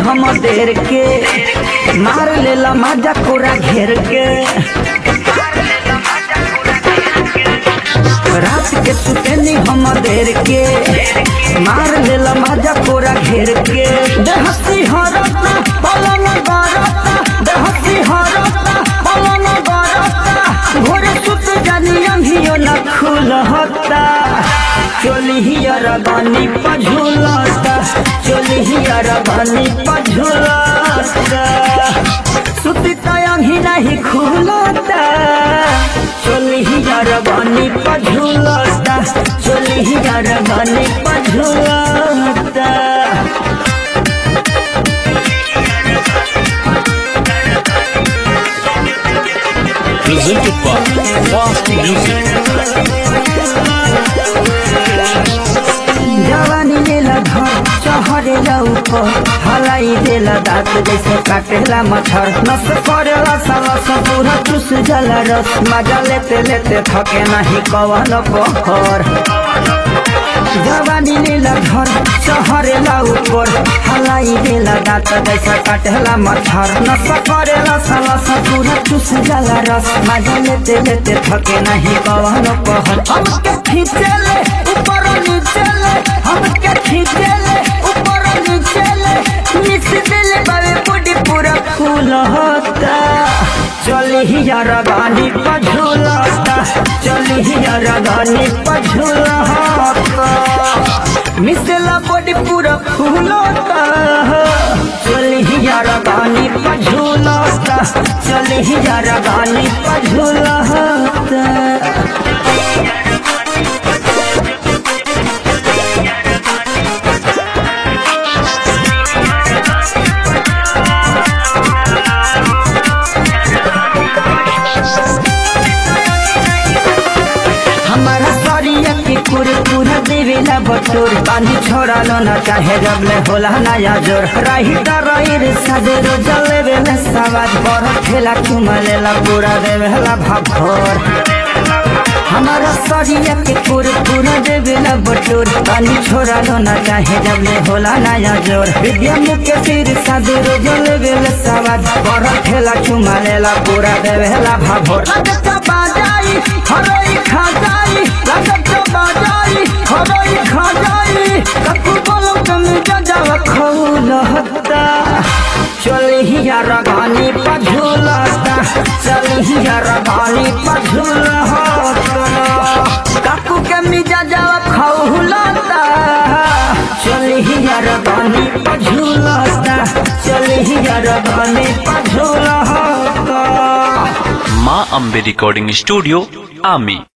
हम देर के मार लेला मजा कोरा घेर के रात के सुतेनी हम देर के मार लेला मजा कोरा घेर के देहसी हरता पलन गरता देहसी हरता पलन गरता भोरे सुत जानी अंधियो न खुलहता चोली हियर बानी पझुलता चोली हियर बानी पझुलता सुती तयंगी नहीं खुलता चोली हियर बानी पझुलता चोली हियर बानी पझुलता Presented by Fast Music. जवानी लेला घर चहरेला ऊपर हलाई देला दांत जैसे काटेला मच्छर नस करेला साला पूरा चुस जाला रस मजा लेते लेते थके नहीं कवन पहर जवानी लेला घर चहरेला ऊपर हलाई देला दांत जैसे काटेला मच्छर नस करेला साला पूरा चुस जाला रस मजा लेते लेते थके नहीं कवन पहर हमके खींचेले ऊपर नीचे ले हमके खींचे ले ऊपर नीचे ले मिस दिल बावे बॉडी पूरा फूल होता चली ही यार गानी पझुलता चली ही यार गानी पझुलता मिसला बॉडी पूरा फूल होता चली ही यार गानी पझुलता चली ही यार गानी पझुलता हमारा सरिया के कुर पूरा देवेला बटोर पानी छोड़ा लो ना चाहे जब ले होला नया जोर रही ता रही रे सदेरो जले बेले सवाज बर ठेला चुमा लेला पूरा देवेला भाभोर हमारा सरिया के कुर पूरा देवेला बटोर पानी छोड़ा लो ना चाहे जब ले होला नया जोर विद्या मुख्य सिर सदेरो जले बेले सवाज बर ठेला चुमा लेला पूरा देवेला भाभोर लगता बाजाई हरोई खा जाई लगता बाजाई हरोई खा जाई ककु बोलो तुम जजाव खौल हत्ता चली ही यार गानी पझुलता चली ही यार गानी पझुल काकू के मिजा जाव खौलता चली ही यार गानी पझुलता चली ही यार गानी पझुलता Ma Ambe Recording Studio, Ami.